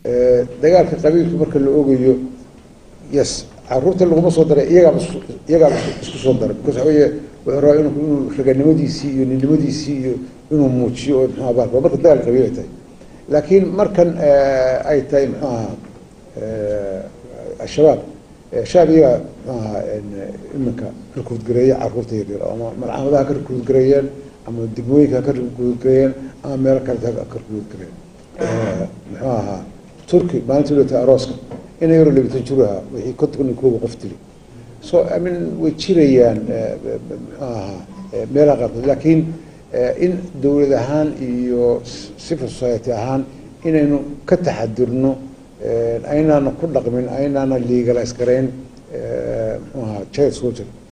dagaalka qabiilka marka la ogayo yes caruurta laguma soo daray iyagaaba iyagaaba isku soo daray because waxa weeye wuxuu rabaa inu inuu raganimadiisii iyo ninnimadiisii iyo inuu muujiyo oo muxuu ahaa marka dagaal qabiil ay tahay laakiin markan ay tahay muxuu ahaa al-shabaab shabaab iyagaa muxuu ahaa iminka rikuudgareeya caruurta yaryar ama malcamadaha ka rikuudgareeyeen ama degmooyinka ka rikuudgareeyeen ama meelo kaleta ka rikuudgareeyeen muxuu ahaa turki maalintii lota arooska ina yaro labitan jir ahaa wixii konton iyo kooba qof dili so i mean way jirayaan muxuu ahaa meelaha qaarkood laakiin in dowlad ahaan iyo civil society ahaan inaynu ka taxadirno aynaana ku dhaqmin aynaana legalize garayn muxuu ahaa child soldier